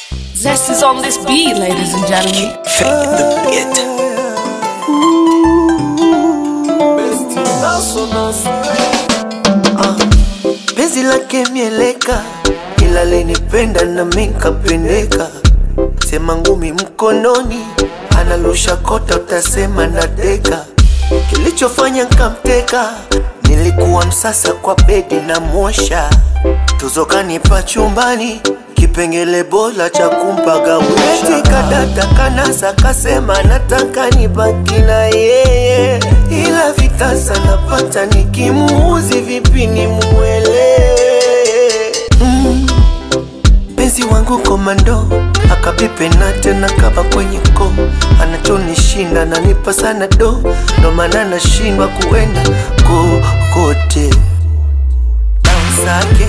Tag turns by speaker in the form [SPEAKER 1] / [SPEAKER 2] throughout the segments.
[SPEAKER 1] Zest is on this beat, ladies and gentlemen.
[SPEAKER 2] Fake the beat.
[SPEAKER 3] penzi lake mieleka, ila lenipenda na minkapendeka. Sema ngumi mkononi, analusha kota, utasema nadeka. Kilichofanya nkamteka, nilikuwa msasa kwa bedi na mosha, tuzokanipa chumbani kipengele bora cha kumpagawisha. Kadata kanasa kasema nataka nibaki na yeye, ila vitasa napata nikimuuzi vipi nimuelewe mm. Penzi wangu komando akapipe na tena kaba kwenye ko anachonishinda nanipa sana do ndo maana nashindwa kuenda kokote Bounce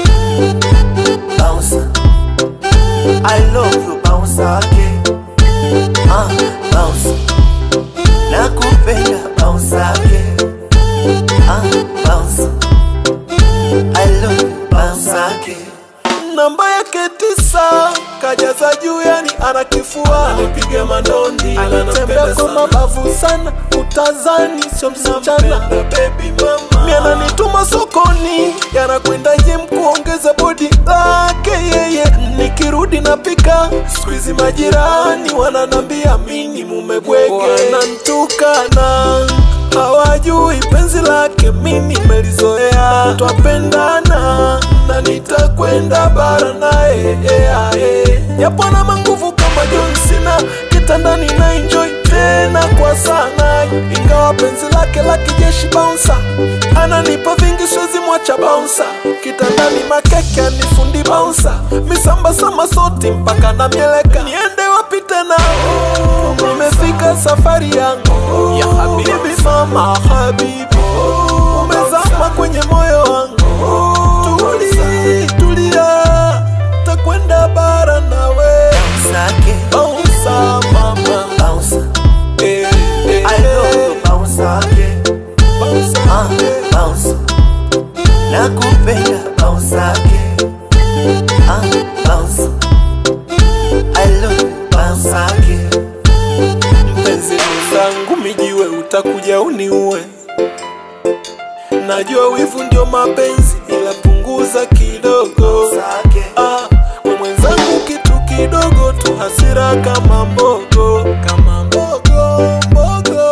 [SPEAKER 3] bounce I love you bounce again ah bounce nakupenda bounce again ah bounce I love you bounce again
[SPEAKER 4] namba yake tisa kajaza juu yani ana kifua
[SPEAKER 2] Nipige mandondi
[SPEAKER 4] anatembea kwa mabavu sana utazani sio msichana
[SPEAKER 2] baby mama.
[SPEAKER 4] mi ananituma sokoni yanakwenda jem kuongeza bodi lake yeye nikirudi napika skuizi majirani wananambia mini mumebwege wanantukana hawajui penzi lake mimi melizoea twapendana na nitakwenda bara naye yeah, yeah. japo na manguvu kama John Cena kitandani na enjoy tena kwa sana ingawa penzi lake la kijeshi bouncer ananipa vingi siwezi mwacha bouncer kitandani makeke anifundi bouncer misamba sama soti mpaka na mieleka niende wapi tena nimefika safari yangu ya habibi mama habibi umezama kwenye moyo wangu tuli tulia takwenda bara nawe
[SPEAKER 3] Sake
[SPEAKER 4] bouncer mama
[SPEAKER 3] bounce
[SPEAKER 4] eh, eh,
[SPEAKER 3] I love you bounce again
[SPEAKER 4] bouncer,
[SPEAKER 3] ah
[SPEAKER 4] eh.
[SPEAKER 3] bounce nakupenda bounce again ah bounce I love you bounce again
[SPEAKER 4] mpenzi mwenzangu mijiwe utakuja uniue najua wivu ndio mapenzi ila punguza kidogo
[SPEAKER 3] Sake
[SPEAKER 4] ah, we mwenzangu kitu kidogo tu hasira kama mbogo kama mbogo mbogo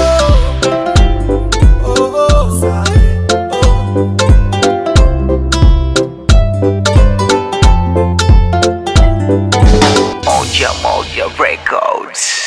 [SPEAKER 4] oh, oh,
[SPEAKER 3] Sake
[SPEAKER 4] oh.
[SPEAKER 2] Moja Moja Records.